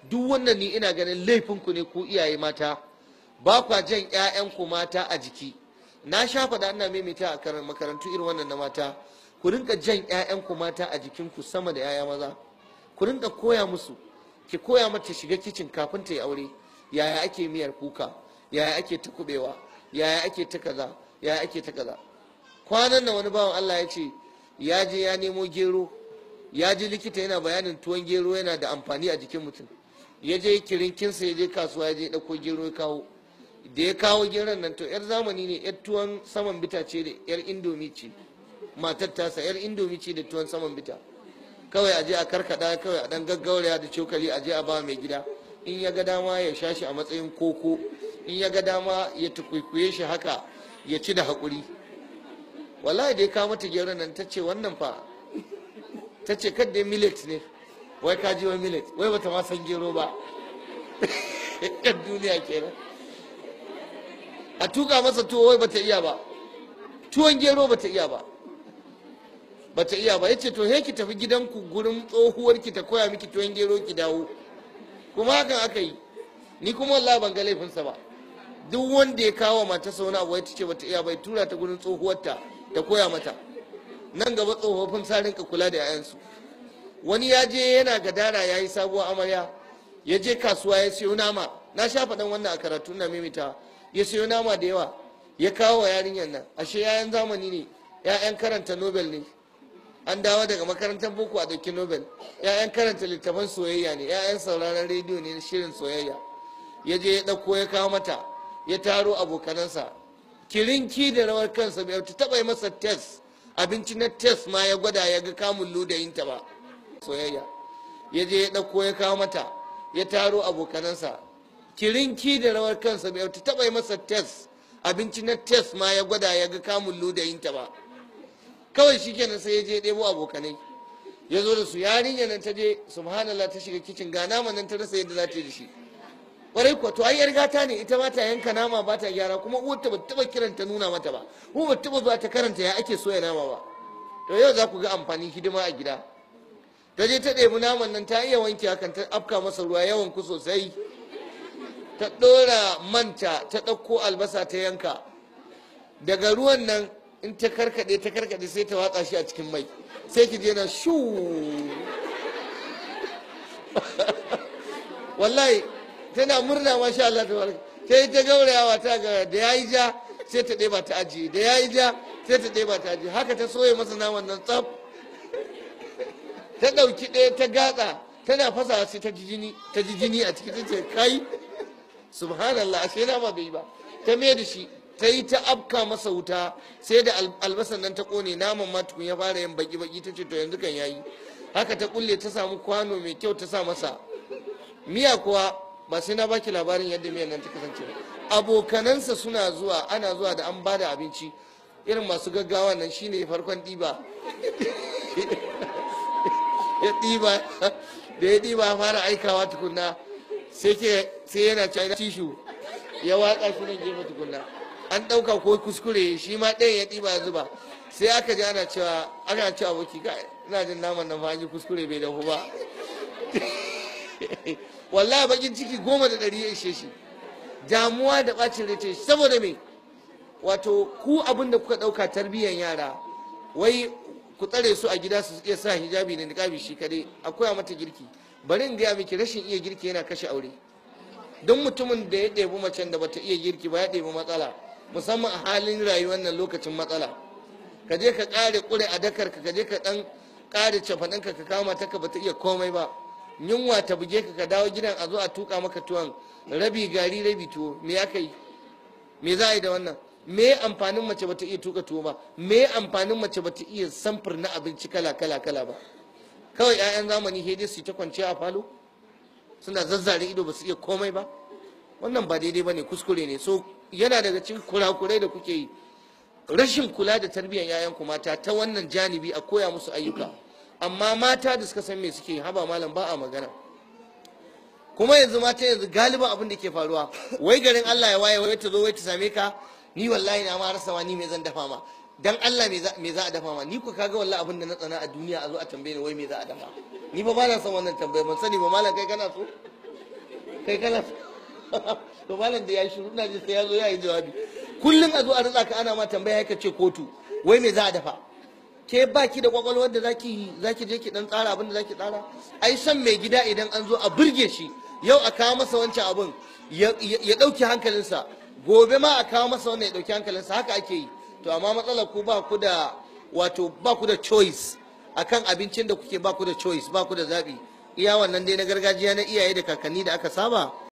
duk wannan ni ina ganin laifinku ne ku iyaye mata ba kwa jan 'ya'yanku mata a jiki na sha faɗa ina maimaita a makarantu irin wannan na mata ku rinka jan 'ya'yanku mata a jikinku sama da 'ya'ya maza ku rinka koya musu ki koya mata shiga kicin kafin ta yi aure yaya ake miyar kuka yaya ake ta kubewa yaya ake ta kaza yaya ake ta kaza kwanan nan wani bawan Allah ya ce ya je ya nemo gero ya je likita yana bayanin tuwon gero yana da amfani a jikin mutum ya je kirinkinsa ya je kasuwa ya je ɗauko gero ya kawo da ya kawo geron nan to yar zamani ne yar tuwon saman bita ce da yar indomi ce matar tasa yar indomi ce da tuwon saman bita kawai a je a karkada kawai a dan gaggauraya da cokali a je a ba mai gida in ya ga dama ya sha shi a matsayin koko in ya ga dama ya tukwikwiye shi haka ya ci da haƙuri wallahi da ya kawo mata geron nan ta ce wannan fa ta ce kadda millet ne wai ka ji wa millet wai bata ma san gero ba yan duniya kenan a tuka masa tuwo wai bata iya ba tuwon gero bata iya ba bata iya ba yace to he ki tafi gidanku gurin tsohuwar ki ta koya miki tuwon gero ki dawo kuma hakan aka yi ni kuma wallahi ban ga laifinsa ba duk wanda ya kawo matarsa wani abu ya ce bata iya bai tura ta gurin tsohuwarta ta koya mata nan gaba tsofaffin sa rinka kula da 'ya'yansu wani ya je yana gadara ya yi sabuwar amarya ya je kasuwa ya siyo nama na sha faɗan wannan a karatu na mimita ya siyo nama da yawa ya kawo wa yarinyar nan ashe 'ya'yan zamani ne 'ya'yan karanta nobel ne an dawo daga makarantar boko a ɗauki nobel 'ya'yan karanta littafan soyayya ne 'ya'yan sauraron rediyo ne na shirin soyayya ya je ya ɗauko ya kawo mata ya taro abokanansa kirinki da rawar kansa bai ta taɓa yi masa test abinci na test ma ya gwada ya ga kamun ludayinta ba soyayya ya je ya ɗauko ya kawo mata ya taro abokanansa kirinki da rawar kansa bai ta taɓa yi masa test abinci na test ma ya gwada ya ga kamun ludayinta ba kawai shi kenan sai ya je ɗebo abokanai ya zo da su yarinya nan ta je subhanallah ta shiga kicin ga naman nan ta rasa yadda za ta yi da shi kwarai kuwa to ai yar gata ne ita ba ta yanka nama ba ta gyara kuma uwarta ba taba kiran ta nuna mata ba ko ba taba zuwa ta karanta ya ake soya nama ba to yau za ku ga amfani hidima a gida ta je ta ɗebi naman nan ta iya wanke hakan ta afka masa ruwa yawan ku sosai ta ɗora manta ta ɗauko albasa ta yanka daga ruwan nan in ta karkaɗe ta karkaɗe sai ta watsa shi a cikin mai sai ki je na shu wallahi tana murna masha Allah ta barka sai ta gaurayawa ta ga da yayi ja sai ta ɗeba ta ajiye da yayi ja sai ta ɗeba ta ajiye haka ta soye masa naman nan tsaf ta ɗauki ɗaya ta gatsa tana fasa sai ta ji jini ta ji jini a ciki ta ce kai subhanallah ashe na ba bai ba ta mai da shi ta yi ta afka masa wuta sai da albasan nan ta kone naman ma tukun ya fara yin baki baki ta ce to yanzu kan yayi haka ta kulle ta samu kwano mai kyau ta sa masa miya kuwa ba sai na baki labarin yadda miyan nan ta kasance ba abokanansa suna zuwa ana zuwa da an bada abinci irin masu gaggawa nan shine farkon ɗiba ya ɗiba da ya ɗiba fara aikawa tukunna sai yana cewa tishu ya watsa shi nan gefe tukunna an ɗauka ko kuskure shi ma ɗayan ya ɗiba ya zuba sai aka ji ana cewa ana cewa aboki ka ina jin naman nan fa an yi kuskure bai dafu ba wallahi bakin ciki goma da ɗari ya ishe shi damuwa da ɓacin rai ce saboda me wato ku abin da kuka ɗauka tarbiyyar yara wai ku tsare su a gida su iya sa hijabi da niqabi shi kadai akwai a mata girki bari in gaya miki rashin iya girki yana kashe aure don mutumin da ya ɗebi macen da bata iya girki ba ya ɗebi matsala musamman a halin rayuwar nan lokacin matsala ka je ka ƙare ƙure a dakar ka ka je ka ɗan ƙare cafaɗinka ka kama ta ka bata iya komai ba yunwa ta buge ka ka dawo gidan a zo a tuka maka tuwon rabi gari rabi tuwo me aka yi me za a yi da wannan me amfanin mace bata iya tuka tuwo ba me amfanin mace bata iya samfur na abinci kala kala kala ba kawai 'ya'yan zamani hede su ta kwanciya a falo suna zazzare ido ba su iya komai ba wannan ba daidai ba ne kuskure ne so yana daga cikin kurakurai da kuke yi rashin kula da tarbiyyar 'ya'yanku mata ta wannan janibi a koya musu ayyuka amma mata da suka san me suke haba malam ba a magana kuma yanzu mata yanzu galiban abin da ke faruwa wai garin Allah ya waye wai ta zo wai ta same ka ni wallahi na ma rasa ma ni me zan dafa ma dan Allah me za a dafa ma ni ku kaga wallahi abin da na tsana a duniya a zo a tambaye ni wai me za a dafa ni ba malam san wannan tambaye ban sani ba malam kai kana so kai kana to malam da ya shiru ina ji sai ya zo ya yi jawabi kullum a zo a ritsa ka ana ma tambaya ka ce kotu wai me za a dafa ke baki da kwakwalwar da zaki zaki je ki dan tsara abin da zaki tsara ai san mai gida idan an zo a burge shi yau a kawo masa wancan abin ya dauki hankalinsa gobe ma a kawo masa wannan ya dauki hankalinsa haka ake yi to amma matsalar ku ba ku da wato ba ku da choice akan abincin da kuke ba ku da choice ba ku da zabi iya wannan dai na gargajiya na iyaye da kakanni da aka saba